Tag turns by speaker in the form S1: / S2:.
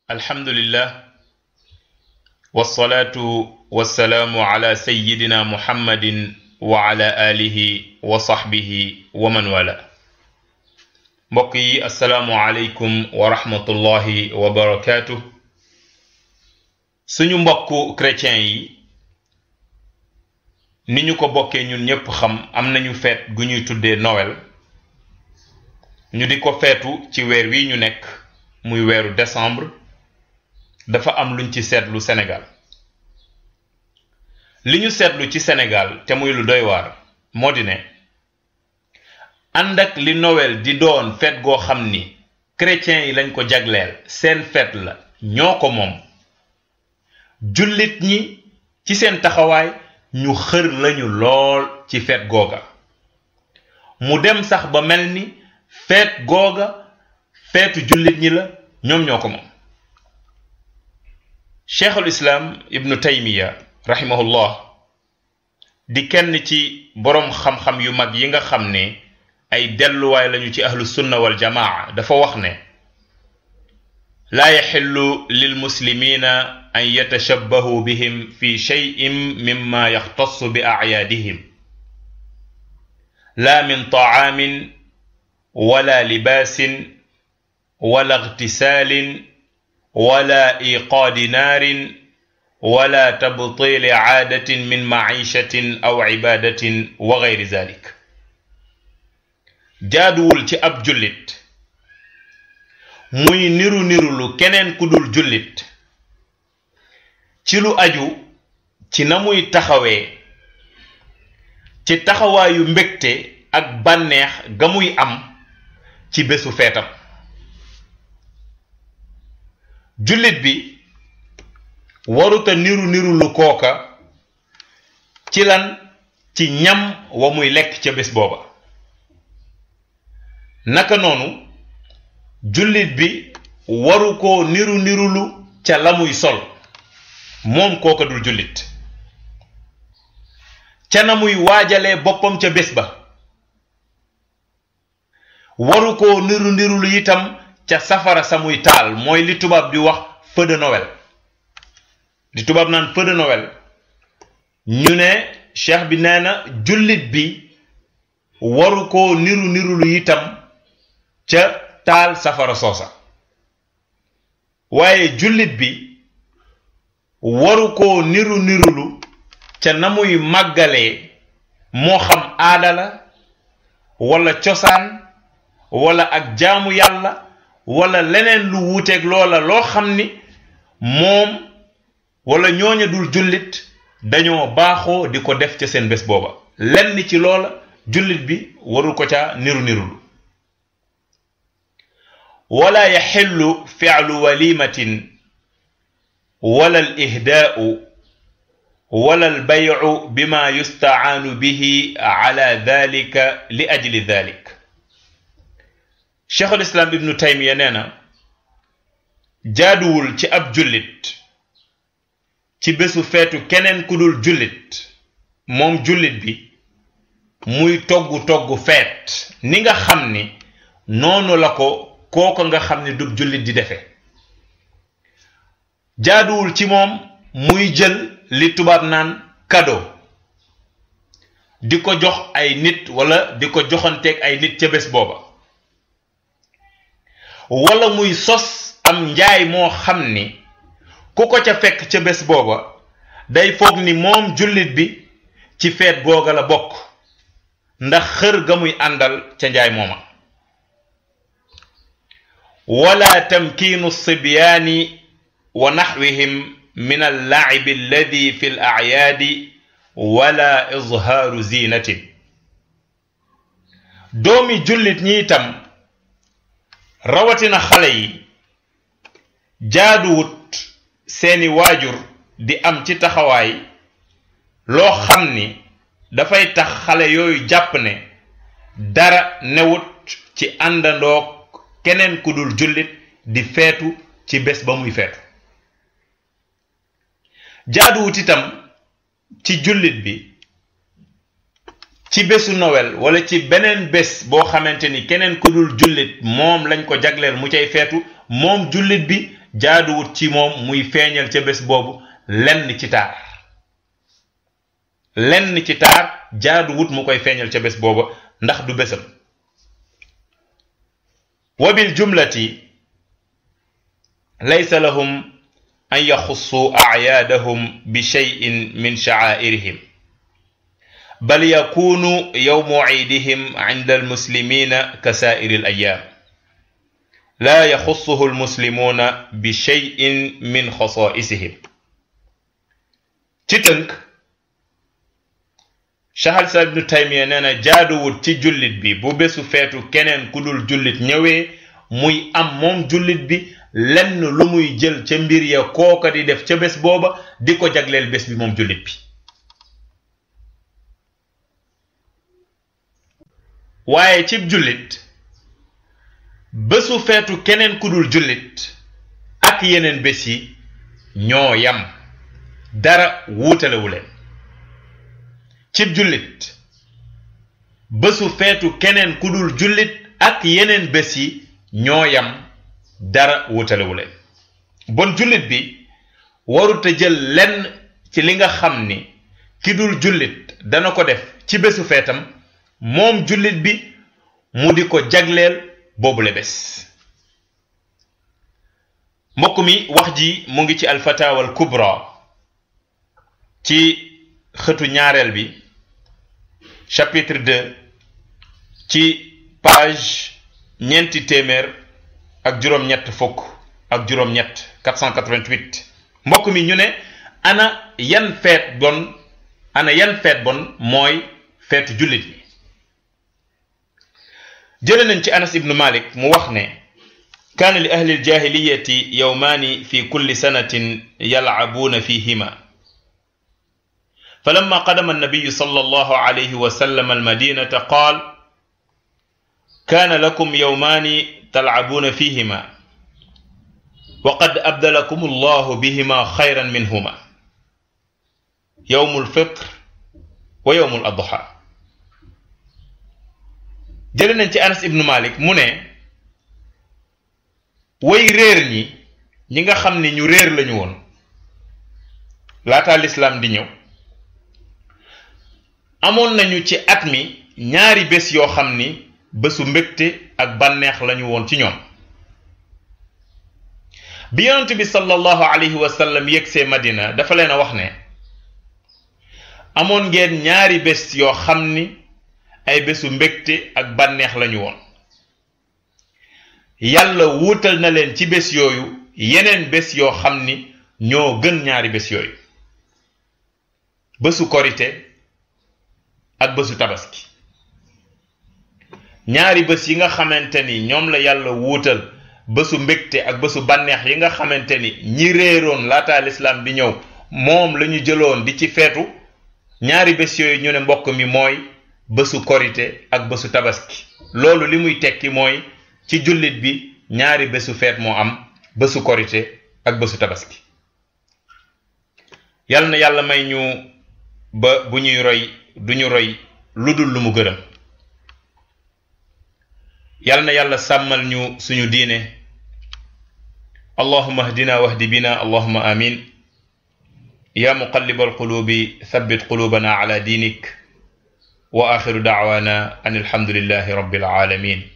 S1: alhamdulillah wasalaatu wasalaamu ala sayidina muhammadin wa ala alihi wa sahbihi wa man wala mbokk yi asalaamu aleykum wa rahmatullahi wa barakaatu suñu mbokku chrétien yi ni ñu ko bokkee ñun ñépp xam am nañu feet gu ñuy tuddee Noël ñu di ko feetu ci weer wi ñu nekk muy weeru décembre dafa am luñ ci seetlu Sénégal li ñu seetlu ci Sénégal te muy lu doy waar moo di ne ànd ak li Noël di doon feet goo xam ni chrétiens yi lañ ko jagleel seen feet la ñoo ko moom jullit ñi ci seen taxawaay ñu xër lañu lool ci feet googa mu dem sax ba mel ni feet googa feetu jullit ñi la ñoom ñoo ko moom cheikhul islaam ibnu taymiya rahimahullah di kenn ci boroom xam-xam yu mag yi nga xam ne ay delluwaay lañu ci ahlu sunna wal jamaa dafa wax ne laa yaxillu lil muslimina an yatashabbahu bihim fi cheyin mimma yaxtassu bi acyaadihim laa min tacaamin wala libaasin wala igtisaalin wala iqaadi naarin wala tabtiili caadatin min maciishatin aw cibaadatin wa gayri zalik jaaduwul ci ab jullit muy niru nirulu keneen ku dul jullit ci lu aju ci na muy taxawee ci taxawaayu mbégte ak bànneex ga muy am ci bésu feetam jullit bi waruta niru niru lu kooka ci lan ci ñam wa muy lekk ca bés booba naka noonu jullit bi waru ko niru nirulu ca la muy sol moom kooka dul jullit ca na muy waajalee boppam ca bés ba waru ko niru nirulu itam ca safara sa muy taal mooy li tubaab di wax feu de Noël li tubaab naan feu de Noël ñu ne cheikh bi nee na jullit bi waru ko niru nirulu itam ca taal safara soosa waaye jullit bi waru ko niru nirulu ca na muy màggalee moo xam aada la wala cosaan wala ak jaamu yàlla wala leneen lu wuuteeg loola loo xam ni moom wala ñooña dul jullit dañoo baaxoo di ko def ca seen bés booba lenn ci loola jullit bi warul ko ca niru nirulu wala yaxillu fi'lu walimatin wala al ihdaa'u wala al bay'u bima yustacaanu bihi ala dalika li ajli dalik cheikhul islam ibnu taymiya nee na jaaduwul ci ab jullit ci bésu feetu keneen ku dul jullit moom jullit bi muy togg togg feet ni nga xam ni noonu la ko kooko nga xam ni du jullit di defe jaaduwul ci moom muy jël li tubaab naan cadeau di ko jox ay nit wala di ko joxanteeg ay nit ca bés booba wala muy sos am njaay moo xam ni ku ko ca fekk ca bés booba day foog ni moom jullit bi ci feet googa la bokk ndax xër ga muy àndal ca njaay mooma wala tamkiinu sibyaani wa naxwihim min allaacibi alladi fi l acyaadi wala izhaaru ziinatin doomi jullit ñi itam rawatina xale yi jaaduwut seeni waajur di am ci taxawaay loo xam ni dafay tax xale yooyu jàpp ne dara newut ci àndandoog keneen ku dul jullit di feetu ci bés ba muy feetu jaaduwut itam ci jullit bi ci bésu Noël wala ci beneen bés boo xamante ni keneen ku dul jullit moom lañ ko jagleel mu cay feetu moom jullit bi jaaduwut ci moom muy feeñal ca bés boobu lenn ci taar lenn ci taar jaaduwut mu koy feeñal ca bés booba ndax du bésam wa bil jumlati laysa lahum an yaxussuu acyaadahum bi cheyin min shacaa'irihim bal yakunu yowmu ciidihim cinda almuslimina ka saa'iri alayaam laa yaxussuhu almuslimuuna bi cheyin min xasaa'isihim ci tënk Cheikh al Islam ibnu Taymiya nee na jaaduwut ci jullit bi bu bésu feetu keneen ku dul jullit ñëwee muy am moom jullit bi lenn lu muy jël ca mbir ya kooka di def ca bés booba di ko jagleel bés bi moom jullit bi waaye cib jullit bésu feetu keneen ku dul jullit ak yeneen bés yi ñoo yam dara wuutalewu leen cib jullit bésu feetu keneen ku dul jullit ak yeneen bés yi ñoo yam dara wutalewu leen bon jullit bi warut a jël lenn ci li nga xam ni ki dul jullit dana ko def ci bésu feetam moom jullit bi mu di ko jagleel boobule bés mbokk mi wax ji mu ngi ci alfatawa al kubra ci xëtu ñaareel bi chapitre 2 ci page ñeenti téeméer ak juróom-ñett fukk ak juróom-ñett 488 mbokk mi ñu ne ana yan feet bon ana yan feet bon mooy feetu jullit yi jële nañ ci anas ibnu malik mu wax ne kaana li ahli aljahiliyati yawmaani fi kulli sanatin yalcabuuna fihima فلما قدم النبي صلى الله عليه وسلم المدينة قال كان لكم يومان تلعبون فيهما وقد أبدلكم الله بهما خيرا منهما يوم الفطر ويوم الأضحى jële nañ ci Anas ibnu Malik mu ne way réer ñi ñi nga xam ni ñu réer lañu woon laataa lislaam di ñëw amoon nañu ci at mi ñaari bés yoo xam ni bésu mbégte ak bànneex lañu woon ci ñoom bi yonent bi sallallahu alayhi wa sallam yegsee Madina dafa leen a wax ne amoon ngeen ñaari bés yoo xam ni ay bésu mbégte ak bànneex lañu woon yàlla wuutal na leen ci bés yooyu yeneen bés yoo xam ni ñoo gën ñaari bés yooyu bésu korite ak bésu tabaski ñaari bés yi nga xamante ni ñoom la yàlla wuutal bésu mbégte ak bésu bànneex yi nga xamante ni ñi réeroon laataa lislaam di ñëw moom la ñu jëloon di ci feetu ñaari bés yooyu ñu ne mbokk mi mooy bésu korite ak bésu tabaski loolu li muy tekki mooy ci jullit bi ñaari bésu feet moo am bésu korite ak bésu tabaski yal na yàlla may ñu ba bu ñuy roy duñu roy lu dul lu mu gërëm yal na yàlla sàmmal ñu suñu diine allahuma ahdina wahdi bina allahuma amin ya muqallib alqulubi thabbit qulubana ala dinik wa axiru dacwana an alhamdulillahi rabbil alamin